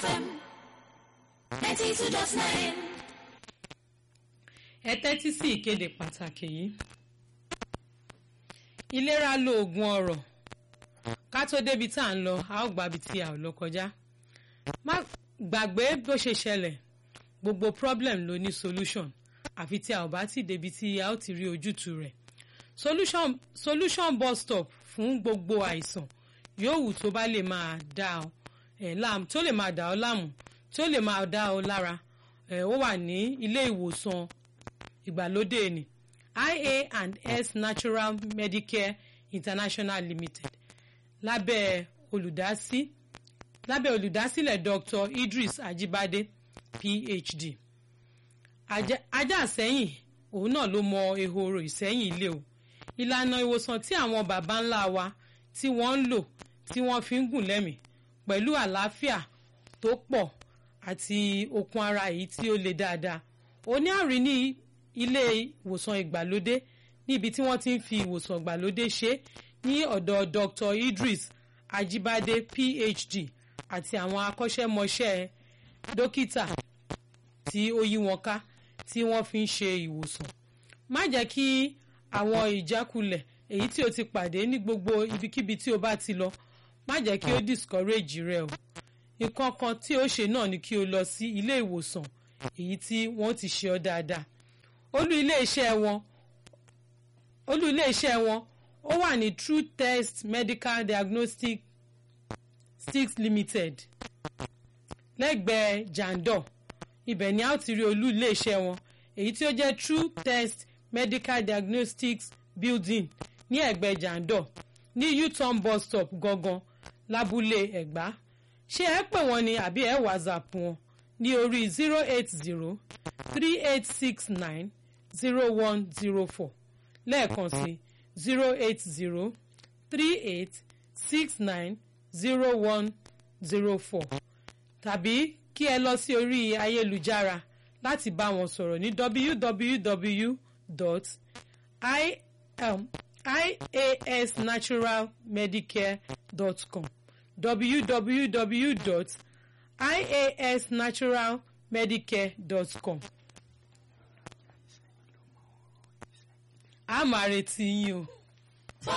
FM ninety two dot nine. ẹ tẹ́tí sí ìkéde pàtàkì yìí ìlera lóògùn ọrọ̀ ká tó débi tá à ń lọ a ó gbàbí tí a ò lọ kọjá má gbàgbé bó ṣe ṣẹlẹ̀ gbogbo problem ló ní solution àfi tí a ò bá ti débi tí a ó ti rí ojútùú rẹ̀ solution solution bus stop fún gbogbo àìsàn yòówù tó bá lè máa dá ọ ẹ̀ láàmú tó lè máa dá ọ láàmú tó lè máa dá ọ lára ẹ̀ ó wà ní ilé ìwòsàn ìgbàlódé ni ia and s natural medicare international limited lábẹ́ olùdásí lábẹ́ olùdásílẹ̀ dr idris ajibade phd ajá àsẹ́yìn òun náà ló mọ ehoro ìsẹ́yìn ilé o ìlànà ìwòsàn tí àwọn baba ńlá wa tí wọ́n ń lò tí wọ́n fi ń gùn lẹ́mìí pẹ̀lú àlàáfíà tó pọ̀ àti okun ara èyí tí ó le dáadáa òní àrí ní ilé ìwòsàn ìgbàlódé níbi tí wọ́n ti ń fi ìwòsàn ìgbàlódé ṣe ní ọ̀dọ̀ dr idris ajibade phd àti àwọn akọ́ṣẹ́mọṣẹ́ dókítà tí ó yí wọn ká tí wọ́n fi ń ṣe ìwòsàn má jẹ́ kí àwọn ìjákulẹ̀ èyí tí o ti pàdé ní gbogbo ibikíbi tí o bá ti lọ má jẹ́ kí ó discourage rẹ o nǹkan kan tí ó ṣe náà ni kí o lọ sí ilé ìwòsàn èyí tí wọ́n ti ṣe ọ́ dáadáa olú ilé iṣẹ́ wọn olú ilé iṣẹ́ wọn ó wà ní true test medical diagnostic six limited lẹ́gbẹ̀ẹ́ jandor ibẹ̀ ni a ó ti rí olú ilé iṣẹ́ wọn èyí tí ó jẹ́ true test medical diagnostics building ní ẹ̀gbẹ́ jandor ní u-turn bus stop gangan lábúlé ẹ̀gbá ṣé ẹ pè wọ́n ní àbí ẹ whatsapp wọn ní orí zero eight zero three eight six nine zero one zero four lẹ́ẹ̀kan sí zero eight zero three eight six nine zero one zero four tàbí kí ẹ lọ sí orí ayélujára láti bá wọn sọ̀rọ̀ ní www.iasnaturalmedicare.com www.iasnaturalmedicare.com a máa retí yín o.